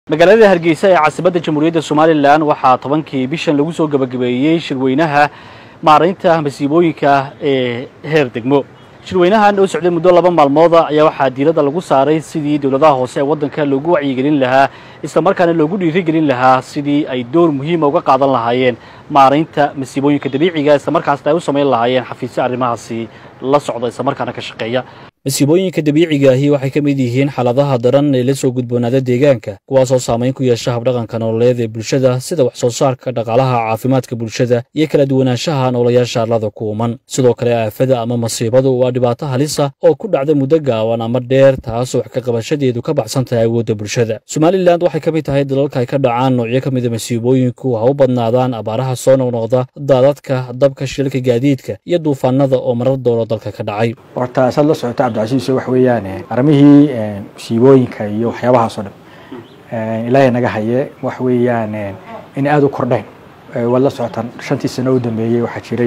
magaalada hargeysa ee caasimadda jamhuuriyadda somalilan waxaa tobankii bishan lagu soo gebagabeeyey shirweynaha maaraynta masiibooyinka ee heer degmo shirweynahan oo socday muddo laba maalmooda ayaa waxaa diiradda lagu saaray sidii dowladaha hoose ee waddanka loogu wacyigelin lahaa islamarkaana loogu dhiirigelin lahaa sidii ay door muhiima uga qaadan lahaayeen maaraynta masiibooyinka dabiiciga islamarkaasna ay u samayn lahaayeen xafiisyo arrimahaasi la socda islamarkaana ka shaqeeya masiibooyinka dabiiciga ahi waxay ka mid yihiin xaaladaha daran ee la soo gudboonaada deegaanka kuwaasoo saamayn ku yeesha habdhaqanka nololeed ee bulshada sida wax soo saarka dhaqaalaha caafimaadka bulshada iyo kala duwanaanshaha noolayaasha arlada ku uman sidoo kale aafada ama masiibadu waa dhibaato halisa oo ku dhacda muddo gaaban ama dheer taasoo wax ka qabashadeedu ka baxsan tahay awoodda bulshada somalilan waxay ka mid tahay dalalka ay ka dhacaan noocyo ka mida masiibooyinku ha u badnaadaan abaaraha soo noqnoqda daadadka dabka shilka gaadiidka iyo duufaanada oo marar dooro dalka ka dhacay horta saad la socota cabdicasiis wax weeyaan arrimihii musiibooyinka iyo waxyaabahaas oo dhan ilaahay naga haye wax weeyaan in aada u kordheen waad la socotaan shantii sano u dambeeyey waxaa jiray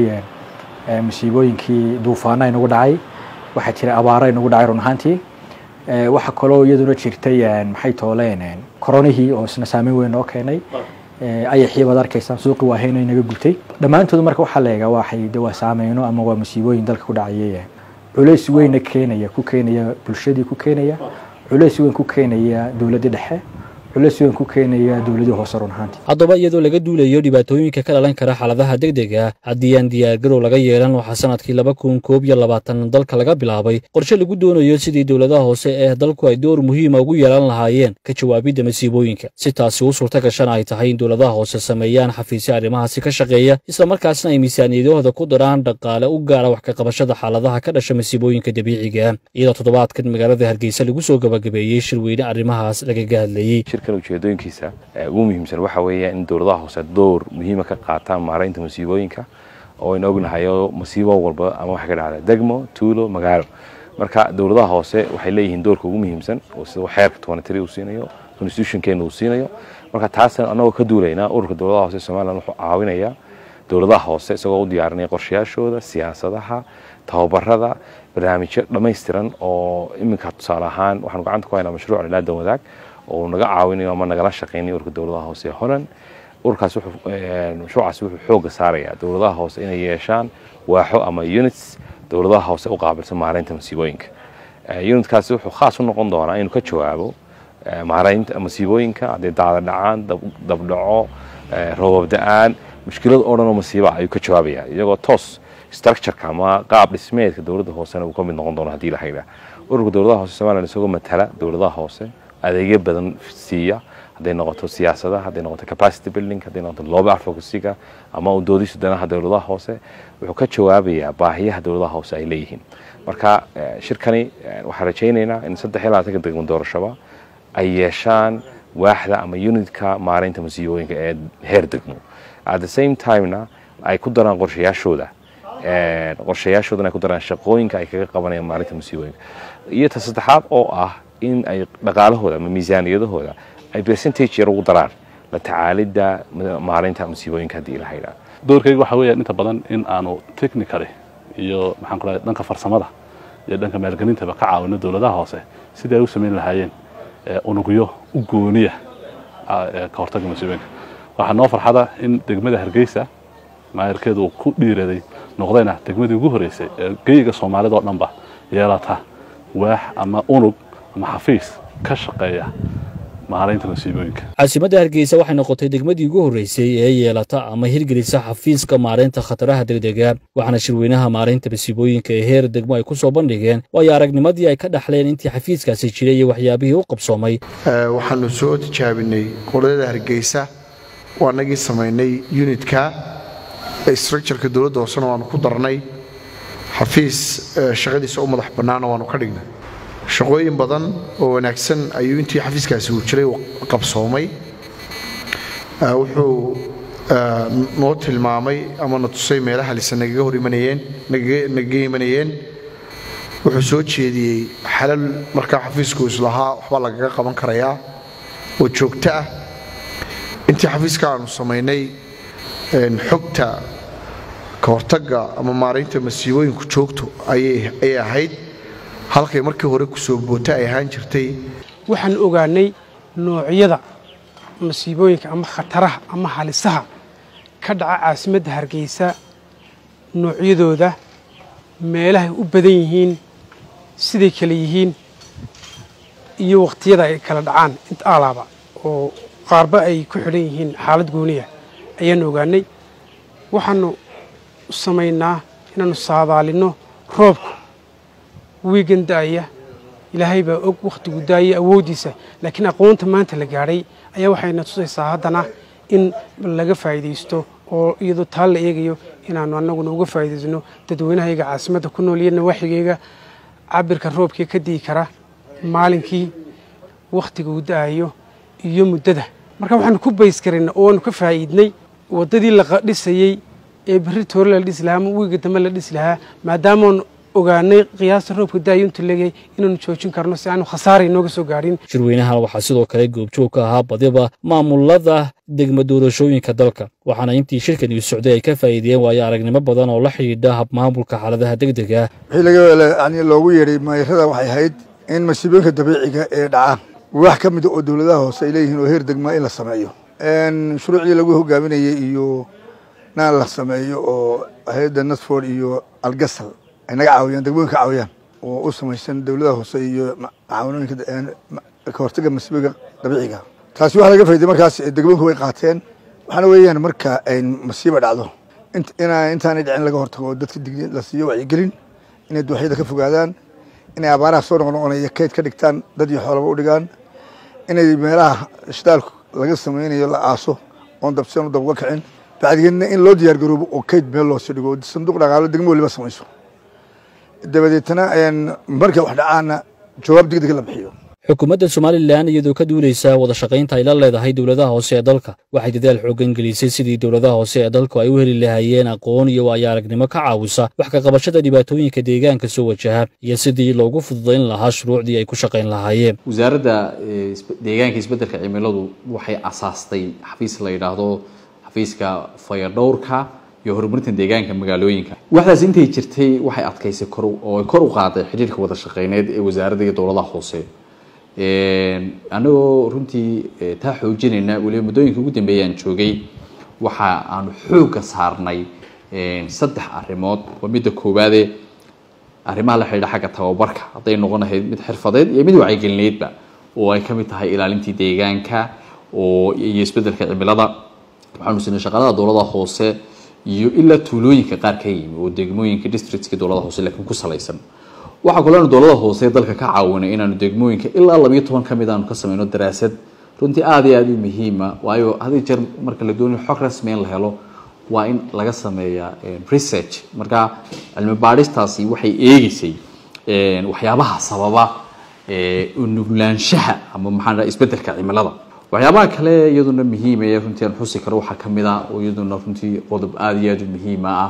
musiibooyinkii duufaana inagu dhacay waxaa jiray abaara inagu dhacay run ahaantii waxaa kaloo iyaduna jirtay maxay tooleen koronihii oo isna saameyn weyn noo keenay ayaxii baad arkaysaan suuqi waa hayno inaga gubtay dhammaantood marka waxaa la eegaa waxay de waa saameyno ama waa musiibooyin dalka ku dhacayay culays weyna keenaya ku keenaya bulshadii ku keenaya culays weyn ku keenaya dowladda dhexe culays weyn ku keenaya dowladii hoose run ahaantii haddaba iyadoo laga duulayo dhibaatooyinka ka dhalan kara xaaladaha degdega haddii aan diyaargarow laga yeelan waxaa sanadkii laba kun koob iyo labaatan dalka laga bilaabay qorshe lagu doonayo sidii dowladaha hoose ee dalku ay door muhiima ugu yeelan lahaayeen ka jawaabidda masiibooyinka si taasi u suurta gashana ay tahay in dowladaha hoose sameeyaan xafiisyo arrimahaasi ka shaqeeya islamarkaasna ay miisaaniyadahooda ku daraan dhaqaale u gaara wax ka qabashada xaaladaha ka dhasha masiibooyinka dabiiciga iyadoo toddobaadkan magaalada hargeysa lagu soo gabagabeeyey shirweyne arrimahaas lagaga hadlayey ujeedooyinkiisa ugu muhiimsan waxa weeya in dowladaha hoose door muhiima ka qaataan maaraynta masiibooyinka oo aynu ognahayo masiibo walba ama waxa ka dhacda degmo tuulo magaalo marka dowladaha hoose waxay leeyihiin doorka ugu muhiimsan oo sida xeerka tobanatiri uu siinayo constitutionkeena uu siinayo marka taas annagoo ka duulaynaa ururka dowladaha hoose somalilan wuxuu caawinayaa dowladaha hoose isagoo u diyaarinaya qorshayaashooda siyaasadaha tababarada barnaamijyo dhammaystiran oo iminka tusaale ahaan waxaanu gacanta ku haynaa mashruuc ilaadan wadaag oo naga caawinayo ama nagala shaqaynayo ururka dowladaha hoose ee holland ururkaas mashruucaas wuxuu xooga saarayaa dowladaha hoose inay yeeshaan waaxo ama units dowladaha hoose u qaabilsan maaraynta masiibooyinka unitkaasi wuxuu khaas u noqon doonaa inuu ka jawaabo maaraynta masiibooyinka hadday daada dhacaan dabdhaco roobab da-aan mushkilad oo dhan oo masiiba ayuu ka jawaabaya iyagoo toos structureka ama qaab dhismeedka dowladda hoosena uu ka mid noqon doono hadii la haydaa ururka dowladaha hoose somalilan isagoo matala dowladaha hoose adeegyo badan siiya hadday noqoto siyaasadaha hadday noqoto capacity building hadday noqoto looba advocacyga ama u doodisu danaha dowladaha hoose wuxuu ka jawaabayaa baahiyaha dowladaha hoose ay leeyihiin marka shirkani waxaan rajaynaynaa in saddex iyo labaatanka degmo doorashaba ay yeeshaan waaxda ama unitka maaraynta masiibooyinka ee heer degmo at the same timena ay ku daraan qorshayaashooda qorshayaashoodana ay ku daraan shaqooyinka ay kaga qabanayaan maalinta masiibooyinka iyo ta saddexaad oo ah in ay dhaqaalahooda ama miisaaniyadahooda ay percentage yar ugu daraan la tacaalidda maaraynta masiibooyinka haddii la haydhaa doorkayga waxaa weeyaan inta badan in aanu technically iyo maxaan ku dhahay dhanka farsamada iyo dhanka maalgelintaba ka caawino dowladaha hoose sidii ay u samayn lahaayeen unugyo u gooniya ka hortagga masiibooyinka waxaa noo farxada in degmada hargeysa maayarkeedu uu ku dhiiraday noqdayna degmadii ugu horreysay ee geyiga soomaalida oo dhanba yeelata waax ama unug ama xafiis ka shaqeeya maaraynta masiibooyinka caasimadda hargeysa waxay noqotay degmadii ugu horreysay ee yeelata ama hirgelisa xafiiska maaraynta khataraha degdega waxaana shirweynaha maaraynta masiibooyinka ee heer degmo ay ku soo bandhigeen waayo aragnimadii ay ka dhaxleen intii xafiiskaasi jiray iyo waxyaabihii u qabsoomay waxaanu soo tijaabinay qoladada hargeysa waa nagii samaynay unitka structureka dowladda hoosena waanu ku darnay xafiis shaqadiisa u madax bannaana waanu ka dhignay shaqooyin badan oo wanaagsan ayuu intii xafiiskaasi uu jiray qabsoomay wuxuu noo tilmaamay ama na tusay meelaha lise nagaga hor imanayeen nagaga imanayeen wuxuu soo jeediyey xalal markaa xafiisku islahaa waxbaa lagaga qaban karayaa oo joogto ah intii xafiiska aanu samaynay xogta ka hortagga ama maaraynta masiibooyinku joogto ayay ahayd halkay markii hore kusoo boota ay ahaan jirtay waxaan ogaanay noocyada masiibooyinka ama khataraha ama halisaha ka dhaca caasimadda hargeysa noocyadooda meelahay u badan yihiin siday kale yihiin iyo waqtiyada ay kala dhacaan inta alaaba oo qaarba ay ku xidhan yihiin xaalad gooniya ayaanu ogaanay waxaanu samaynaa inaanu saadaalinno roobku wiigan da'aya ilaahay baa og wakhtigu daaya awooddiisa laakiin aqoonta maanta la gaadhay ayaa waxayna tusaysaa haddana in laga faa'iidaysto oo iyadoo taa la eegayo inaanu annaguna uga faa'iidaysno dadweynahayaga caasimadda ku nool iyo nawaaxigayga cabirka roobkii ka dii kara maalinkii wakhtiga uu da'ayo iyo muddada marka waxaanu ku bays karayna oo waanu ka faa'iidnay waddadii la dhisayey ee berri toore la dhisi lahaa ama wiiga dambe la dhisi lahaa maadaamaan ogaanay qiyaasta roobka daayo intuu leeyahay inaanu joojin karno si aanu khasaara inooga soo gaadhin shirweynahan waxaa sidoo kale goobjoog ka ahaa badiba maamulada degma doorashooyinka dalka waxaana intii shirkan uu socday ay ka faa'iideeyeen waayo aragnimo badan oo la xidhiidha habmaamulka xaaladaha degdega wixii laga yani loogu yeedhay maayarada waxay ahayd in masiibooyinka dabiiciga ee dhaca wax ka mida oo dowladaha hoose ay leeyihiin oo heer degmaa in la sameeyo shuruucdii lagu hogaaminayey iyo naan la sameeyo oo hay-adda nasford iyo algasal ay naga caawiyaan degmooyinka caawiyaan oo u samaysan dowladaha hoose iyo macaawinooyinka ka hortaga masiibooyinka dabiiciga taasi waxaa laga faa'iday markaas degmooyinku way qaateen waxaana weeyaan marka ay masiiba dhacdo intaanay dhicin laga hortago dadka digniin la siiyo wacyigelin inay dooxyada ka fogaadaan inay abaaraha soo noqnoqonaya kayd ka dhigtaan dad iyo xoolaba u dhigaan inay meelaha shidaalku laga samaynayo la aaso oon dabseen u dab uga kicin bacdigeedna in loo diyaar garoobo oo kayd meel loosii dhigo sanduuq dhaqaalo degmo waliba samayso dabadeetna markay wax dhacaana jawaab degdeg la bixiyo xukuumadda somalilan iyadoo ka duulaysa wada shaqaynta ay la leedahay dowladaha hoose ee dalka waxay dadaal xooggan gelisay sidii dowladaha hoose ee dalku ay u heli lahaayeen aqoon iyo waayo aragnimo ka caawisa wax ka qabashada dhibaatooyinka deegaanka soo wajaha iyo sidii loogu fududayn lahaa shuruucdii ay ku shaqayn lahaayeen wasaaradda deegaanka isbeddelka cimiladu waxay asaastay xafiis la yidhaahdo xafiiska fayadhowrka iyo horumarinta deegaanka magaalooyinka waxdaas intay jirtay waxay adkaysay kor oo kor u qaaday xidhiirka wada shaqeyneed ee wasaaradda iyo dowladaha hoose anagoo runtii taa xoojinayna weliba muddooyinka ugu dambeeyaan joogay waxa aanu xoogga saarnay saddex arrimood waa midda koowaade arrimaha la xidhiidha xagga tababarka hadday noqon lahayd mid xirfadeed iyo mid wacyigelineedba oo ay ka mid tahay ilaalintii deegaanka oo iyo isbeddelka cimilada waxaanu siinay shaqalada dowladaha hoose iyo ilaa tuulooyinka qaar ka yimi oo degmooyinka districtska dowladaha hoose laakiin ku salaysan waxaa kaloonu dowladaha hoose dalka ka caawinay inaanu degmooyinka ilaa labayo toban ka mid aanu ka sameyno daraasad runtii aada iyo aada u muhiima waayo hadi jeer marka la doonayo xog rasmi in la helo waa in laga sameeyaa research marka cilmi baadhistaasi waxay eegeysay waxyaabaha sababa nuglaanshaha ama maxaa isbeddelka cimilada waxyaabaha kale iyaduna muhiimaya runtii aan xusi karo waxaa kamid ah oo iyaduna runtii qodob aada iyo aada u muhiima ah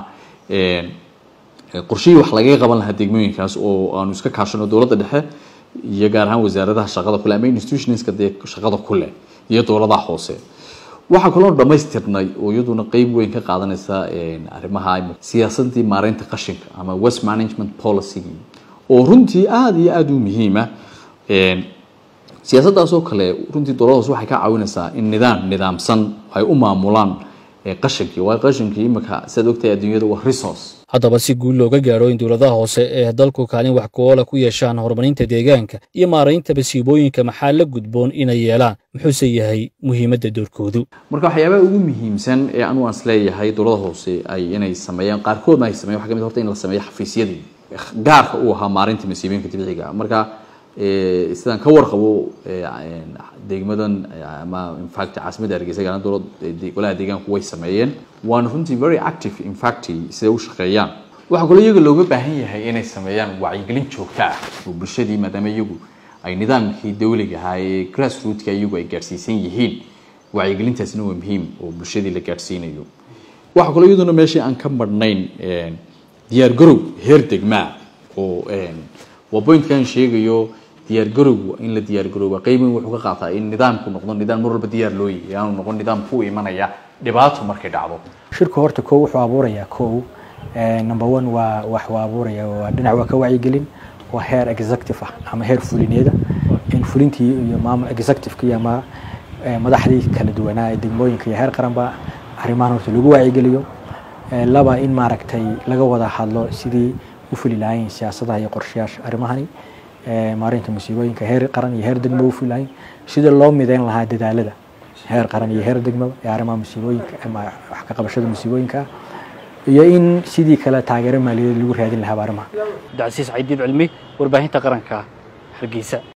qorshihii wax lagaga qaban lahaa degmooyinkaas oo aanu iska kaashano dowladda dhexe iyo gaar ahaan wasaaradaha shaqada kule ama institutionska dee shaqada kule iyo dowladaha hoose waxaa kaloo dhamaystirnay oo iyaduna qeyb weyn ka qaadanaysa arrimaha siyaasadii maareynta qashinka ama west management policygii oo runtii aada iyo aada u muhiima siyaasaddaasoo kale runtii dowlada hoose waxay ka caawinaysaa in nidaam nidaamsan ay u maamulaan qashinkii waayo qashinkii imika sidaad ogtahay adduunyada waa resource haddaba si guul looga gaadho in dowladaha hoose ee dalku kaalin wax ku-oola ku yeeshaan horumarinta deegaanka iyo maaraynta masiibooyinka maxaa la gudboon inay yeelaan muxuuse yahay muhiimadda doorkoodu marka waxyaabaha ugu muhiimsan ee anu aan isleeyahay dowlada hoose ay inay sameeyaan qaarkoodna ay sameyan waxa ka mid horta in la sameeyo xafiisyadii gaarka u ahaa maarinta masiibooyinka dabiiciga marka sidaan ka warqabo degmadan ama infact caasimadda hargeysa gaaraan dowlad golaha deegaanku way sameeyeen waana runtii very active infact siday u shaqeeyaan waxaa kaloo iyaga looga baahan yahay inay sameeyaan wacyigelin joogto ah oo bulshadii maadaama iyagu ay nidaamkii dawliga ahaa ee grassrootka iyagu ay gaadhsiisan yihiin wacyigelintaasina waa muhiim oo bulshadii la gaadhsiinayo waxaa kaloo iyaduna meeshii aan ka marhnayn diyaar garow heer degmaa oo waa pointkan sheegayo diyaar garowgu in la diyaar garooba qeyban wuxuu ka qaataa in nidaamku noqdo nidaam mar walba diyaar loo yahay aanu noqon nidaam ku imanaya dhibaato markay dhacdo shirku horta kow wuxuu abuurayaa kow number one waa wax uu abuuraya waa dhinac waa ka wacyigelin waa heer executive ah ama heer fulineeda in fulintii iyo maamul executivekii ama madaxdii kala duwanaa ee degmooyinka iyo heer qaranba arrimahan horta lagu wacyigeliyo laba in maaragtay laga wada hadlo sidii u fuli lahayn siyaasadaha iyo qorshayaasha arrimahani maarinta musiibooyinka heer qaran iyo heer degmo u fuli lahayn sidii loo mideyn lahaa dadaalada heer qaran iyo heer degmo ee arrimaha musiibooyinka ama wax ka qabashada musiibooyinka iyo in sidii kale taageero maaliyadeed lagu raadin lahaa arrimaha cabdicasiis caydiid cilmi warbaahinta qaranka hargeysa